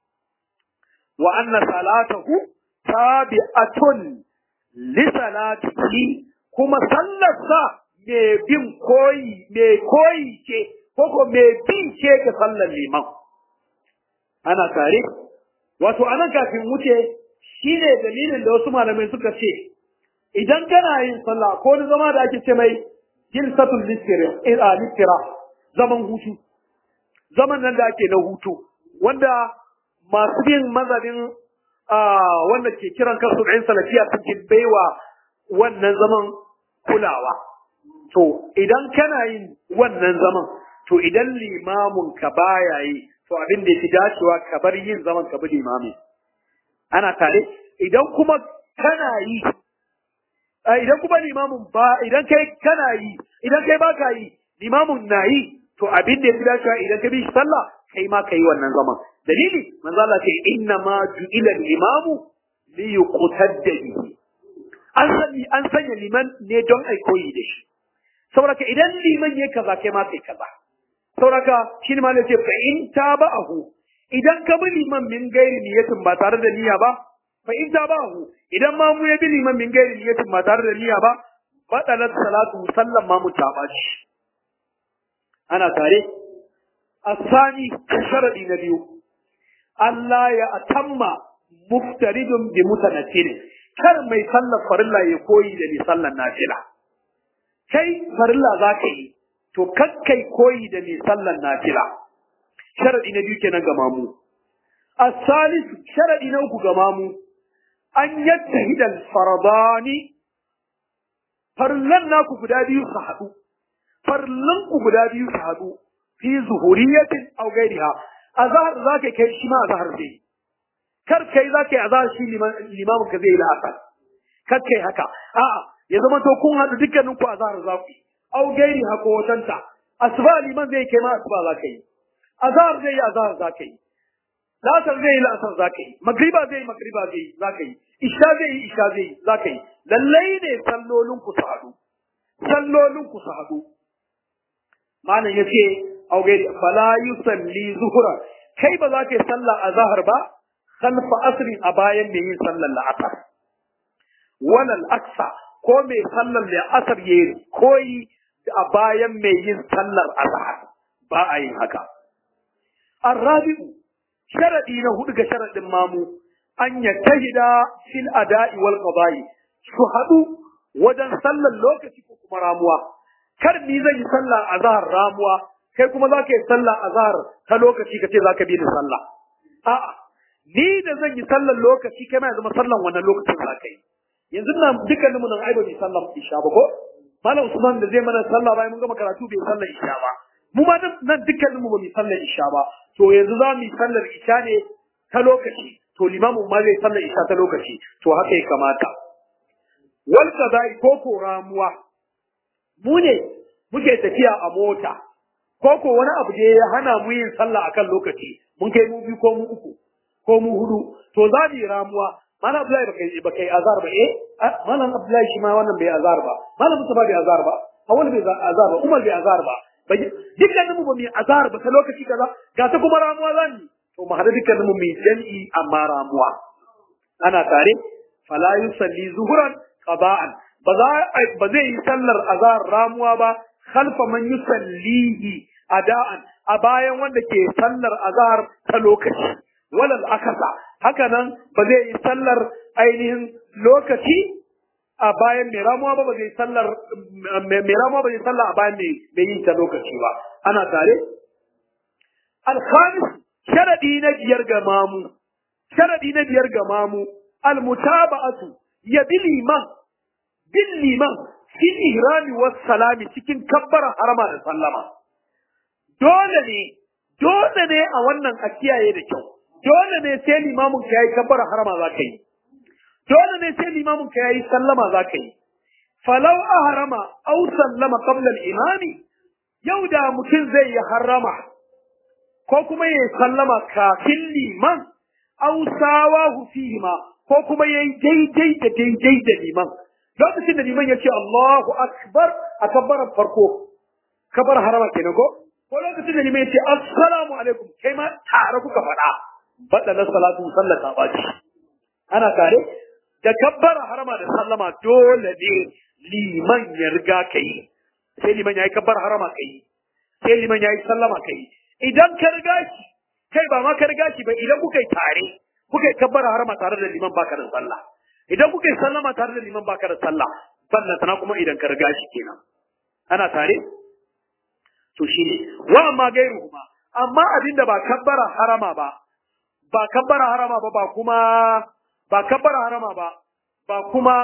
B: wa anna salatahu tabi'atun li salatihi kuma sallar sa mai bin koyi mai koyi ce koko mai bin ce ga sallar liman ana tare wato anan kafin wuce shine dalilin da wasu malamai suka ce idan kana yin sallah ko wani zama da ake ce mai jilsatul listira zaman hutu zaman nan da ake na hutu wanda masu bin mazhabin wanda ke kiran kansu ɗayan salafiya suke baiwa wannan zaman kulawa to idan kana yin wannan zaman to idan limamin ka baya yi to abin da ya fi dacewa ka bar yin zaman ka bi limamin ana tare idan kuma kana yi idan kuma limamin ba idan kai kana yi idan kai ba ka yi limamin na yi to abin da ya fi dacewa idan ka bi shi sallah kai ma ka yi wannan zaman dalili manzo Allah ce inna ma ju'ila al-imamu li yuqtadda bihi an sani an sanya liman ne don ai koyi da shi saboda idan liman ya kaza kai ma kai kaza saboda shi ne ma ce fa in taba'ahu idan ka bi liman min gairi niyatin ba tare da niyya ba fa in taba'ahu idan ma mu ya bi liman min gairi niyatin ba tare da niyya ba batalat salatu sallan ma mu ta baci ana tare asani sharadi na biyu Allah ya atamma muftaridun bi mutanattil kar mai sallar farilla ya koyi da mai sallar nafila kai farilla za ka yi to kakkai koyi da mai sallar nafila sharadi na biyu kenan ga mamu as-salis sharadi na uku ga mamu an yattahida al-faradani farlan naku guda biyu su haɗu farlan ku guda biyu su haɗu fi zuhuriyatin aw ghairiha azhar zaka kai shi ma azhar zai kar kai zaka yi azhar shi limamin ka zai yi la'asar kar kai haka a'a ya zama to kun haɗu dukkanin ku azhar za ku yi aw gairiha ko watanta asuba liman zai kai ma asuba za ka yi azhar zai yi azhar za ka yi lasar zai yi lasar za ka yi magriba zai yi magriba zai yi za ka yi isha zai yi isha zai yi za ka yi lallai ne sallolin ku su haɗu sallolin ku su haɗu malam ya ce auge fala yusalli zuhura kai ba za ka yi sallah a zahar ba khalfa asrin a bayan mai yin sallar la'asar walal aksa ko mai sallar la'asar ya koyi a bayan mai yin sallar azhar ba a yin haka arrabi'u sharadi na hudu ga sharadin mamu an yattahida fil ada'i wal qada'i su hadu wajen sallar lokaci ko kuma ramuwa kar ni zan yi sallah azhar ramuwa kai kuma za ka yi sallah azhar ta lokaci ka ce za ka bi ni sallah a'a ni da zan yi sallar lokaci kai ma ya zama sallan wannan lokacin za ka yi yanzu nan dukkanin mu nan ai ba mu sallar isha ba ko malam usman da zai mana sallah bayan mun gama karatu bai sallar isha ba mu ma nan dukkanin mu ba mu sallar isha ba to yanzu za mu yi sallar isha ne ta lokaci to limamin ma zai sallar isha ta lokaci to haka ya kamata wal qada'i ko ko ramuwa mu ne muke tafiya a mota ko ko wani abu da ya hana mu yin sallah akan lokaci mun kai mu biyu ko mu uku ko mu hudu to za mu yi ramuwa malam abdullahi baka yi baka yi azar ba eh malam abdullahi shi ma wannan bai azar ba malam mustafa bai azar ba awal bai azar ba umar bai azar ba dukkanin mu ba mu yi azar ba ta lokaci kaza ga ta kuma ramuwa za mu to mu hada dukkanin mu mu yi jami'i amma ramuwa ana tare fala yusalli zuhuran qada'an ba za ba zai yi sallar azar ramuwa ba khalfa man yusallihi ada'an a bayan wanda ke sallar azhar ta lokaci walal akasa haka nan ba zai yi sallar ainihin lokaci a bayan mai ramuwa ba ba zai sallar mai ramuwa ba zai sallar a bayan mai yin ta lokaci ba ana tare alkhamis sharadi na biyar ga mamu sharadi na biyar ga mamu almutaba'atu ya bi liman bin liman fi ihrami was salami cikin kabbara harama da sallama dole ne dole ne a wannan a kiyaye da kyau dole ne sai limamin ka yayi kabbara harama za ka yi dole ne sai limamin ka yayi sallama za ka yi falau ahrama aw sallama qabla al-imami yau da mutum zai yi harama ko kuma yayi sallama kafin liman aw sawahu fihima ko kuma yayi daidai da daidai da liman lokacin da liman ya ce Allahu akbar a kabbarar farko kabar harama kenan ko ko lokacin da liman ya ce assalamu alaikum kai ma tare kuka faɗa faɗa na salatu sallata ba ce ana tare da kabbara harama da sallama dole ne liman ya riga ka yi sai liman ya yi kabbara harama ka yi sai liman ya yi sallama ka yi idan ka riga shi kai ba ma ka riga shi ba idan kuka yi tare kuka yi kabbara harama tare da liman baka da sallah idan kuka yi sallama tare da liman baka da sallah sannan sana kuma idan ka riga shi kenan ana tare to shine wa amma gairu kuma amma abinda ba kabbara harama ba ba kabbara harama ba ba kuma ba kabbara harama ba ba kuma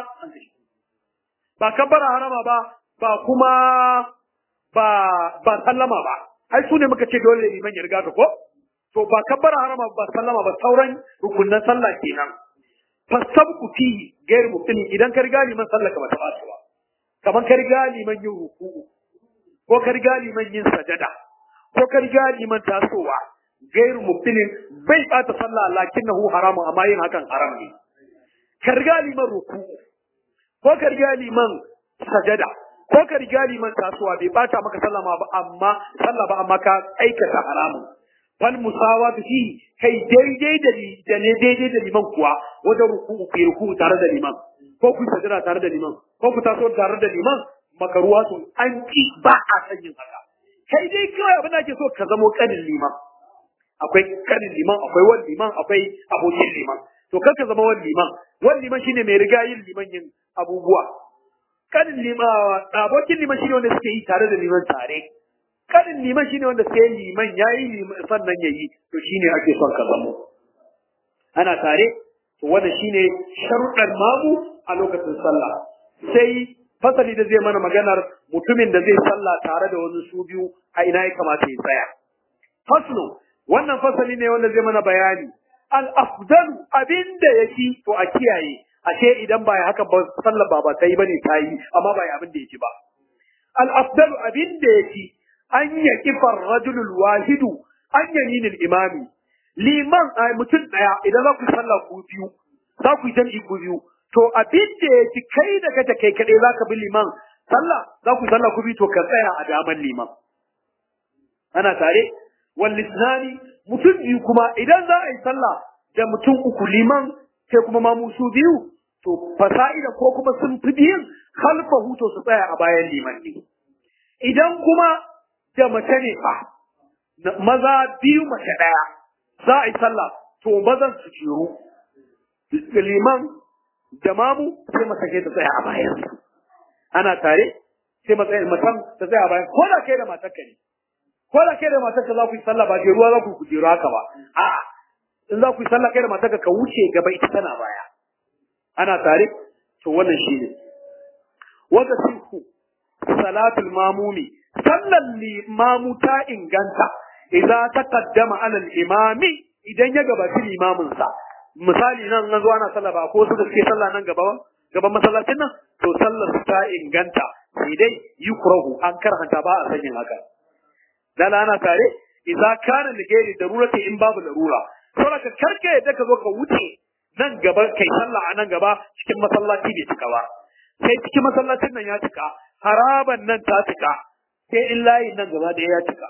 B: ba kabbara harama ba ba kuma ba ba sallama ba ai su ne muka ce dole liman ya riga ka ko to ba kabbara harama ba sallama ba sauran rukunnan sallah kenan fasabku fihi gair mutuni idan ka riga liman sallah ka ba ta ba kamar ka riga liman yin ruku'u ko ka riga liman yin sajada ko ka riga liman tasowa gair mutuni bai bata sallah lakinnahu haramun amma yin hakan haram ne ka riga liman ruku'u ko ka riga liman sajada ko ka riga liman tasowa bai bata maka sallah ba amma sallah ba amma ka aikata haramun fal musawatu fi kai daidai da da ne daidai da liman kuwa wajen ruku'u fi ruku'u tare da liman ko ku sajada tare da liman ko ku taso tare da liman makaruwa sun an ki ba a san yin haka kai dai kawai abin da ake so ka zamo kanin liman akwai kanin liman akwai wani liman akwai abokin liman to kar ka zama wani liman wani liman shine mai riga yin liman yin abubuwa kanin liman abokin liman shine wanda suke yi tare da liman tare kanin liman shine wanda sai liman yayi liman sannan yayi to shine ake son ka zamo ana tare to wannan shine sharuɗan mamu a lokacin sallah sai fasali da zai mana maganar mutumin da zai sallah tare da wani su biyu a ina ya kamata ya tsaya faslu wannan fasali ne wanda zai mana bayani al afdalu abinda yake to a kiyaye ashe idan ba ya haka ba sallar ba ba ta yi bane ta yi amma ba ya abin da yake ba al afdalu abinda yake an ya kifar rajulul wahidu an yaminil imami liman a mutum daya idan za ku sallah ku biyu za ku yi jam'i ku biyu to abin da yake kai da kace kai kadai za ka bi liman sallah za ku sallah ku biyu to ka tsaya a daman liman ana tare wal lisnani mutum biyu kuma idan za a yi sallah da mutum uku liman sai kuma ma musu biyu to fasa'ida ko kuma sun fi biyun khalfahu to su tsaya a bayan liman ne idan kuma da mace ne fa maza biyu mace daya za a yi sallah to mazan su jeru liman da mamu sai masake ta tsaya a bayan ana tare sai matsayin matan ta tsaya a bayan ko da kai da matarka ne ko da kai da matarka za ku yi sallah ba jeruwa za ku ku jeru haka ba a'a in za ku yi sallah kai da matarka ka wuce gaba ita tana baya ana tare to wannan shi ne wanda siku salatul mamumi sallan limamu ta inganta idza taqaddama ala al-imami idan ya gabaci limamin sa misali nan an zo ana sallah ba ko su da suke sallah nan gaba gaban masallacin nan to sallar su ta inganta sai dai yukrahu an karhanta ba a sanyin haka dala ana tare idza kana da gairi darurati in babu larura saboda ka karka yadda ka zo ka wuce nan gaba kai sallah a nan gaba cikin masallaci bai cika ba sai cikin masallacin nan ya cika haraban nan ta cika sai in layin nan gaba da ya cika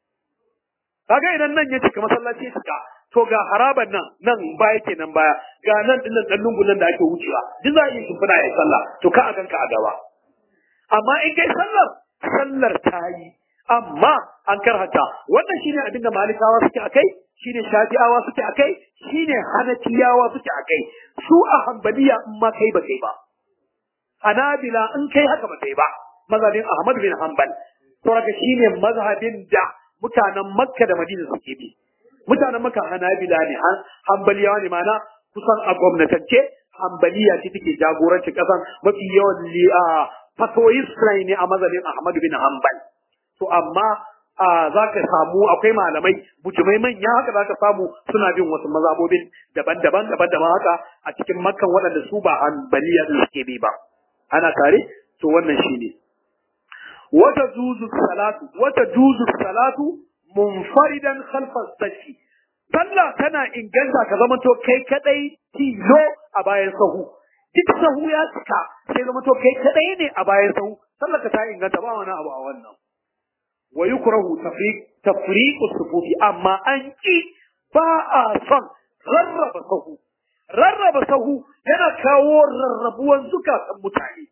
B: kaga idan nan ya cika masallaci ya cika to ga haraban nan nan baya kenan baya ga nan din nan dan lungun nan da ake wucewa duk za a yi shimfiɗa ya sallah to ka a ganka a gaba amma in kai sallar sallar ta yi amma an karhata wannan shine abin da malikawa suke akai shine shafi'awa suke akai shine hanafiyawa suke akai su a hanbaliya in ma kai ba kai ba hanabila in kai haka ba kai ba mazhabin ahmad bin hanbal saboda shine mazhabin da mutanen makka da madina suke bi mutanen makka hanabila ne hanbaliyawa ne mana kusan a gwamnatance hanbaliya ce take jagoranci kasan mafi yawan fatoyi ne a mazhabin ahmad bin hanbal to amma za ka samu akwai malamai bujumai manya haka za ka samu suna bin wasu mazabobin daban-daban daban-daban haka a cikin makkan waɗanda su ba hanbaliya din suke bi ba ana tare to wannan shine wata juzu salatu wata juzu salatu munfaridan khalfa sashi sallah tana inganta ka zama to kai kadai tilo a bayan sahu duk sahu ya cika sai zama to kai kadai ne a bayan sahu sallah ka ta inganta ba wani abu a wannan wa yukrahu tafriq tafriqu sufufi amma an ki ba a son rarraba sahu rarraba sahu yana kawo rarrabuwan zukatan mutane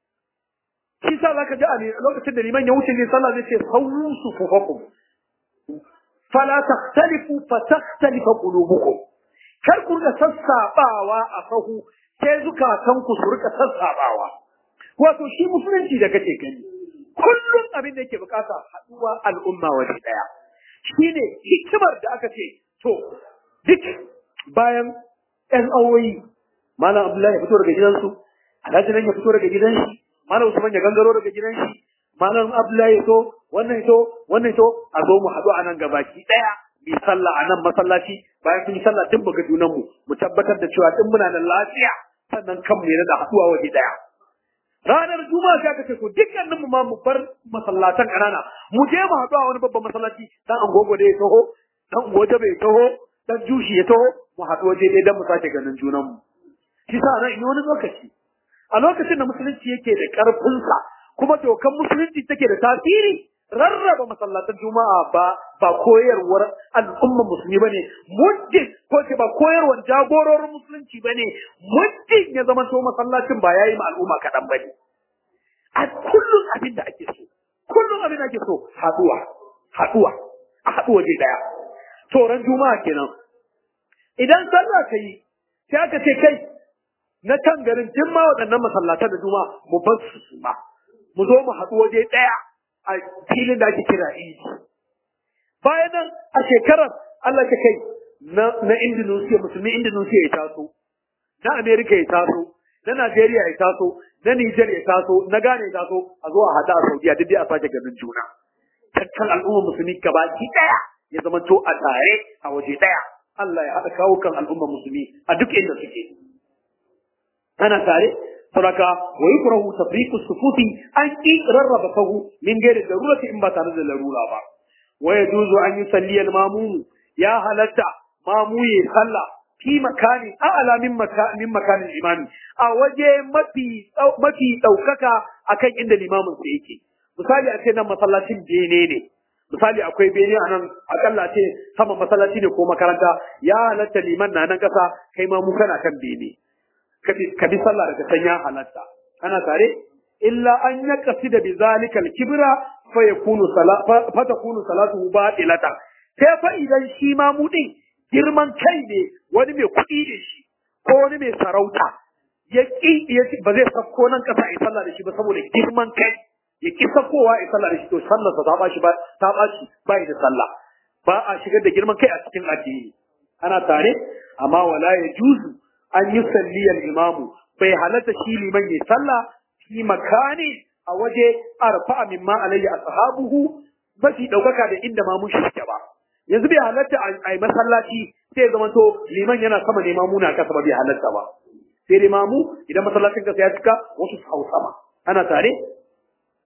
B: shi sa zaka ji a lokacin da liman ya wuce ne sallah zai ce sawu sufufakum fala takhtalifu fa takhtalifa qulubukum kar ku rika sassabawa a sahu sai zukatan ku su rika sassabawa wato shi musulunci da kake gani kullum abin da yake bukata haduwa al'umma waje daya shine hikimar da aka ce to duk bayan ɗan awoyi malam abdullahi ya fito daga gidansu alhaji nan ya fito daga gidan shi malam usman ya gangaro daga gidan shi malam abdullahi ya so wannan to wannan to a zo mu haɗu a nan gabaki ɗaya mu sallah a nan masallaci bayan kun yi sallah duk buga junan mu mu tabbatar da cewa din muna da lafiya sannan kanmu ya da haɗuwa waje ɗaya ranar juma'a sai aka ce to dukkanin mu ma mu bar masallatan kanana mu je mu haɗu a wani babban masallaci dan angogo da ya taho dan goje bai taho dan jushi ya taho mu haɗu waje dai dan mu sake ganin junan mu shi sa nan wani lokaci a lokacin da musulunci yake da ƙarfinsa kuma dokan musulunci take da tasiri rarraba masallatan juma'a ba ba koyarwar al'umma musulmi bane muddin ko ce ba koyarwar jagororin musulunci bane muddin ya zama to masallacin ba yayi ma al'umma kaɗan bane a kullum abin da ake so kullum abin da ake so haɗuwa haɗuwa a haɗu waje ɗaya to ran juma'a kenan idan sallah ta yi sai aka ce kai na kan garin duk ma waɗannan masallatan da juma'a mu bar su su ma mu zo mu haɗu waje ɗaya a filin da ake kira idi bayan nan a shekarar Allah ta kai na na Indonesia musulmi Indonesia ya taso na America ya taso na Najeriya ya taso na Niger ya taso na Ghana ya taso a zo a haɗa a Saudiya duk dai a sake ganin juna tattal al'umma musulmi gabaki ɗaya ya zama to a tare a waje ɗaya Allah ya haɗa kawo kan al'umma musulmi a duk inda suke ana tare saboda wa yukrahu tafriqu sufufi an ki rarraba sahu min gairi darurati in ba tare da larura ba wa yajuzu an yusalli al-mamum ya halatta mamu ya sallah fi makani a'la min makanin makanin imami a waje mafi mafi daukaka akan inda limamin sa yake misali a ce nan masallacin bene ne misali akwai bene a nan akalla ce sama masallaci ne ko makaranta ya halatta liman na nan kasa kai ma mu kana kan bene ka bi sallah daga can ya halatta ana tare illa an ya kasi da bizalika kibra fa yakunu salatu fa takunu salatuhu batilatan sai fa idan shi ma mu din girman kai ne wani mai kuɗi ne shi ko wani mai sarauta ya ki ba zai sako nan kasa a sallah da shi ba saboda girman kai ya ki sakowa a sallah da shi to sallar sa ta bashi ba ta bashi ba da sallah ba a shigar da girman kai a cikin addini ana tare amma wala ya juzu an yi salliyar imamu bai halatta shi liman ya sallah fi makani a waje arfa mimma alayya ashabuhu mafi daukaka da inda mamun shi suke ba yanzu bai halatta a yi masallaci sai ya zama to liman yana sama ne mamu na kasa ba bai halatta ba sai dai mamu idan masallacin kasa ya cika wasu su hau sama ana tare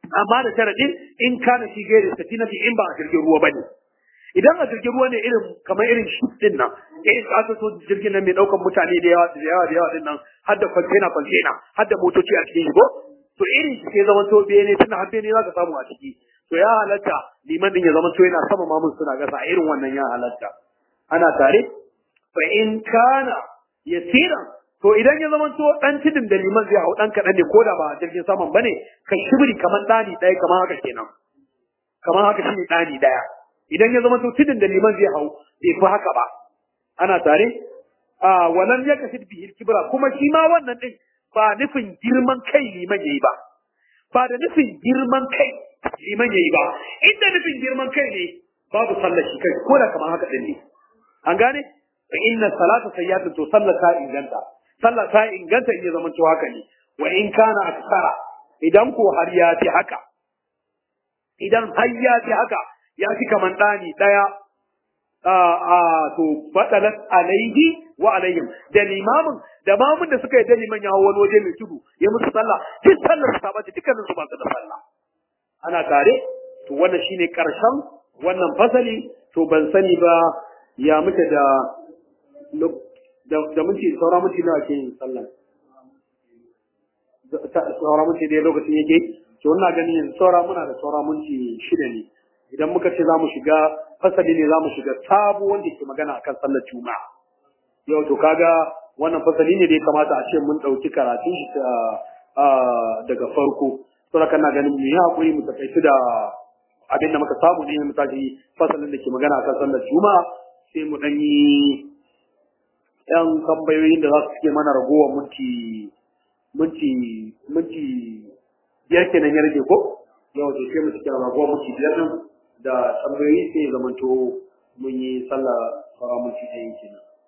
B: amma da sharadin in kana shi gairi safinati in ba a jirgin ruwa bane idan a jirgin ruwa ne irin kamar irin ship din nan irin aka so jirgin nan mai daukan mutane da yawa da yawa da yawa din nan har da container container har da motoci a cikin shi ko to irin shi ke zaman to bene tunda har bene za ka samu a ciki to ya halatta liman din ya zama to yana sama mamun suna gasa a irin wannan ya halatta ana tare fa in kana yasiran to idan ya zama to dan tidin da liman zai hau dan kadan ne koda ba jirgin saman bane ka shibri kamar dani daya kamar haka kenan kamar haka shine dani daya idan ya zama to tidin da liman zai hau bai fi haka ba ana tare a walan ya kasid bihi kibra kuma shi ma wannan din ba nufin girman kai liman yayi ba ba da nufin girman kai liman yayi ba inda nufin girman kai ne babu sallar shi kai ko da kamar haka din ne an gane fa inna salata sayyatu to sallar ta inganta sallar ta inganta in ya zama to haka ne wa in kana aksara idan ko har ya fi haka idan har ya fi haka ya fi kaman ɗani ɗaya a to fadalat alaihi wa alaihim da limamin da mamun da suka yi da liman ya hawo wani waje mai tudu ya musu sallah duk sallar su ta bace dukkanin su ba su da sallah ana tare to wannan shine karshen wannan fasali to ban sani ba ya muke da da muke saura muke nawa ke yin sallah saura muke da lokacin yake to ina ganin yanzu saura muna da saura minti shida ne idan muka ce za mu shiga fasali ne za mu shiga sabo wanda ke magana akan sallar juma'a yau to kaga wannan fasali ne da ya kamata a ce mun ɗauki karatun shi daga farko saboda kana ganin mu yi hakuri mu takaitu da abin da muka samu ne mu tashi fasalin da ke magana akan sallar juma'a sai mu ɗan yi yan tambayoyin da za su suke mana ragowar minti minti minti biyar kenan ya rage ko yau to sai mu cike ragowar minti biyar din da tambayoyi sai zamanto mun yi sallah fara minti ɗaya kenan